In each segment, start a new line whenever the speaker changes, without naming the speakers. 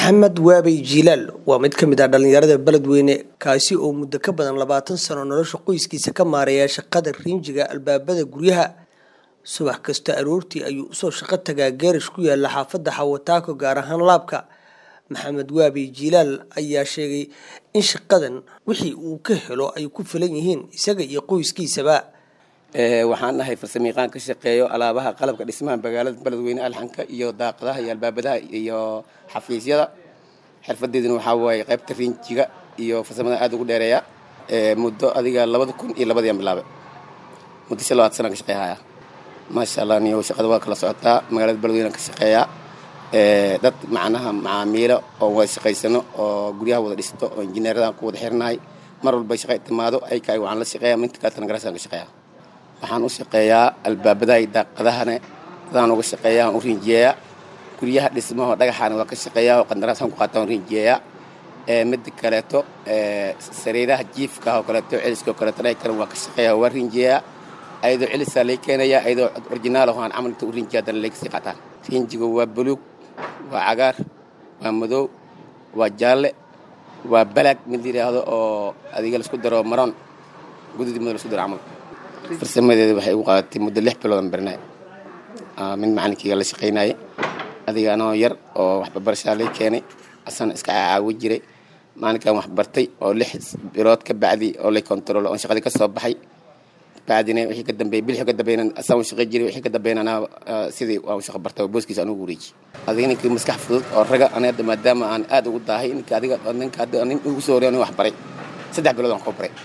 maxamed waabey jiilaal waa mid ka mid ah dhallinyarada beledweyne kaasi oo muddo ka badan labaatan sano nolosha qoyskiisa ka maareeya shaqada riinjiga albaabada guryaha subax kasta aroortii ayuu usoo shaqo tagaa geerash ku yaala xaafadda xawataako gaar ahaan laabka maxamed waabey jiilaal ayaa sheegay in shaqadan wixii uu ka helo ay ku filan yihiin isaga iyo qoyskiisaba
waxaan nahay farsamayaqaan ka shaqeeyo alaabaha qalabka dhismaha magaalada beledweyne alxanka iyo daaqadaha iyo albaabadaha iyo xafiisyada xirfadeeduna waxaa waaye qaybta riinjiga iyo farsamada aad ugu dheereeya muddo adiga labada kun iyo labadiian bilaabay muddo shan labaad sana ka shaqeeyhaya maasha allah niyo shaqada waa kala socotaa magaalada beledweyne ka shaqeeyaa dad macnaha macaamiilo oo wada shaqaysano oo guryaha wada dhisto oo injineeradan ku wada xirnahay mar walba shaqa timaado ayka waxaan la shaqeeya minta kaletana garasaan ka shaqeeya waxaan u shaqeeyaa albaabadaha iyo daaqadahana dadaan uga shaqeeya aan u rinjiyeeyaa guryaha dhismaho dhagaxaana waa ka shaqeeyaa oo qandaraasaan ku qaataan rinjiyeeyaa mida kaleeto sariiraha jiifka oo kaleeto celiska oo kaleeto dhaga kale waa ka shaqeeyaa waa rinjiyeeyaa ayadoo celisaa lay keenayaa ayadoo originaal aho aan camal inta u rinjiya haddana lay kasii qaataan rinjiga waa buluug waa cagaar waa madow waa jaalle waa balag mid la yidhaahdo oo adiga laisku daro maroon gududi mado laisku daro camal farsamadeeda waxay ugu qaadatay muddo lix biloodan barnay mid macalinkeyga la shaqaynayay adiga anoo yar oo waxbarbarashaa lay keenay asana iska caawi jiray maalinkan wax bartay oo lix bilood ka bacdi oo lay control oon shaqadii ka soo baxay bacdina wixii ka dambeeyay bil wixii ka dambeeyna asaan u shaqay jiray wixii ka dambeeyna anaa sidii waan u shaqo bartay oo booskiisa anugu wareeji adiga ninkii maskax fudud oo raga aniga maadaama aan aad ugu daahay ninka adiga ninka nin ugu soo horey wax baray saddex bilood aan koo baray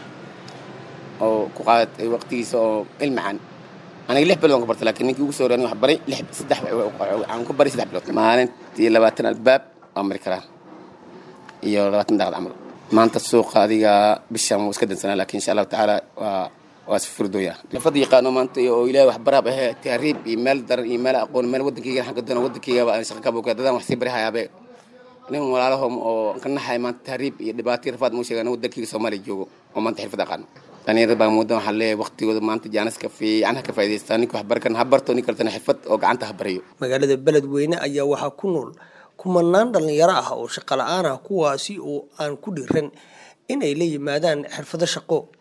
oo ku qaadatay waqtigiisa oo ilmacaan aniga lix bilood aan ku bartay laakiin ninkii ugu soo horey wax baray lix saddex aan ku baray saddex bilood maalintii labaatan albaab waa mari karaa iyo labaatan daaqad camal maanta suuqa adiga bishaan wuu iska dansanaa laakiin insha allahu tacaala waa waa si furdooya xirfada yaqaano maanta oo ilaahay wax baraab ahee tahriib iyo meel daran iyo meel aqoon meel wadankeyga xagga doona wadankeyga aan shaqa ka boga dadaan wax sii bari hayaabe nin walaalahom oo ka naxay maanta tahriib iyo dhibaato rafaad muu sheegaan wadankeyga soomaaliya joogo oo maanta xirfad aqaano dhalinyarada baa muddo waxaa leeyahay waqtigooda maanta jaaniska fiican ha ka faa'idaystaa ninka wax bari karna ha barto nin kaletana xirfad oo gacanta ha barayo
magaalada beledweyne ayaa waxaa ku nool kumanaan dhallinyaro ah oo shaqo la-aan ah kuwaasi oo aan ku dhiran inay la yimaadaan xirfado shaqo